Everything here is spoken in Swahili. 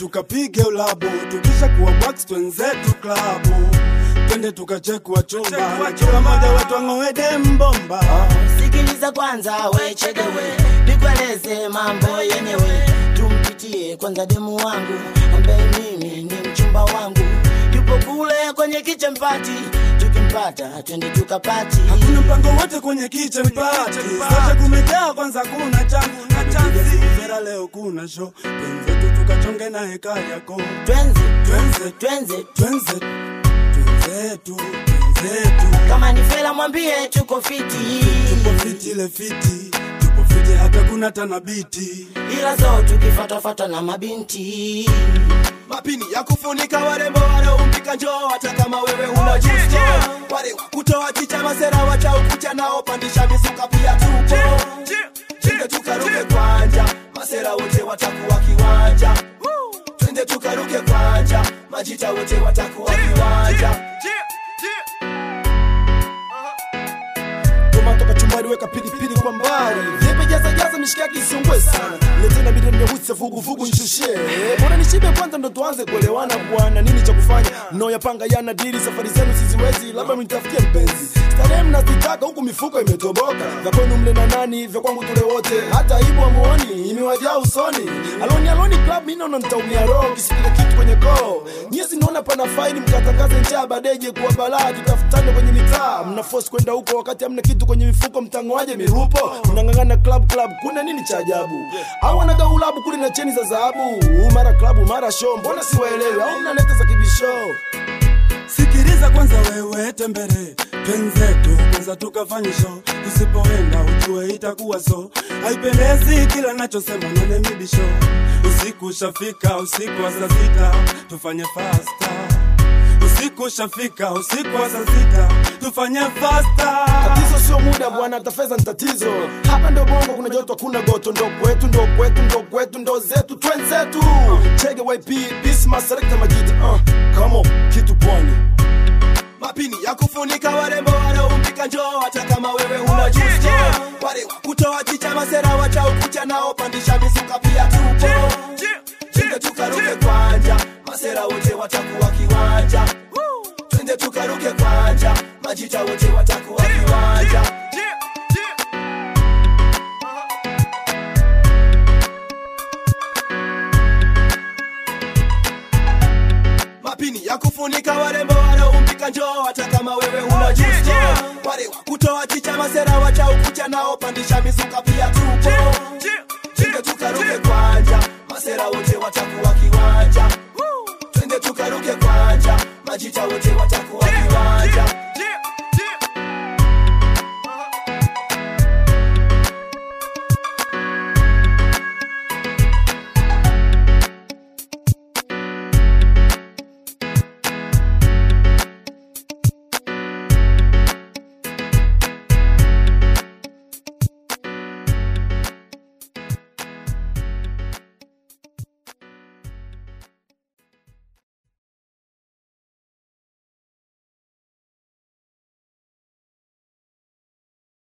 tukapige ulabu tukisha kuwa box twenzetu klabu twende tukachekwa chumba na kila moja wetu ang'owede mbomba sikiliza kwanza wechedewe nikueleze mambo yenyewe tumpitie kwanza demu wangu ambaye mimi ni mchumba wangu yupo kule kwenye kichempati tukimpata twende tukapati hakuna mpango wote kwenye kitchen party sote kumejaa kwanza kuna changu na chanzi vera leo kuna show twenzetu tukachonge na heka yako twenze twenze twenze twenze twenzetu twenzetu kama ni fela mwambie tuko fiti tupo fiti ile fiti tupo fiti hata kuna tanabiti ila zo tukifatafata na mabinti mapini ya kufunika warembo wanaompika njoo hata kama wewe una justo wale wa kutoa chicha masera wacha ukucha nao pandisha misuka pia tupo twende tukaruke kwanja masera wote watakuwa kiwanja twende tukaruke kwanja majita wote watakuwa kiwanja tomato kachumbari weka pilipili kwa mbali vipe jaza jaza mishikaki isiungwe sana letena bide nimehutse vuguvugu nshushe bora nishibe kwanza ndo tuanze kuelewana bwana nini cha kufanya mnaoyapanga yana dili safari zenu siziwezi labda mnitafutie mpenzi starehe mnazitaka huku mifuko imetoboka vya kwenu mle na nani vya kwangu tule wote hata ibu amuoni imewajaa usoni aloni aloni club mimi naona nitaumia roho kisipile kitu kwenye koo nyezi naona pana faini mkatangaze njaa badeje kuwa balaa tutafutane kwenye mitaa mna force kwenda huko wakati hamna kitu kwenye mifuko mtangoaje mirupo mnang'ang'ana club club kuna nini cha ajabu au wanaga ulabu kule na cheni za dhahabu mara klabu mara show mbona siwaelewi au mnaleta za kibisho sikiliza kwanza wewe tembere twenzetu kwanza tukafanye show usipoenda ujue itakuwa so haipendezi kila nachosema nane mibisho usiku ushafika usiku wa saa sita tufanye fasta usiku ushafika usiku wa saa sita tufanye fasta tatizo sio muda bwana hata fedha ni tatizo hapa ndo bongo kuna joto hakuna goto ndo kwetu ndo kwetu ndo kwetu ndo zetu twenzetu chege yp bisma selekta majita uh, kamo kitu pwani mapini ya kufunika warembo wanaompika njoo hata kama wewe una justo wale wa kutoa chicha masera wacha ukucha nao pandisha misuka pia tupo twende tukaruke kwanja masera wote watakuwa kiwanja twende tukaruke kwanja majita wote watakuwa kiwanja mapini ya kufunika warembo wanaompika njoo hata kama wewe una justo wale wa kutoa chicha masera wacha ukucha nao pandisha misuka pia tupo twende tukaruke kwanja masera wote watakuwa kiwanja twende tukaruke kwanja majita wote watakuwa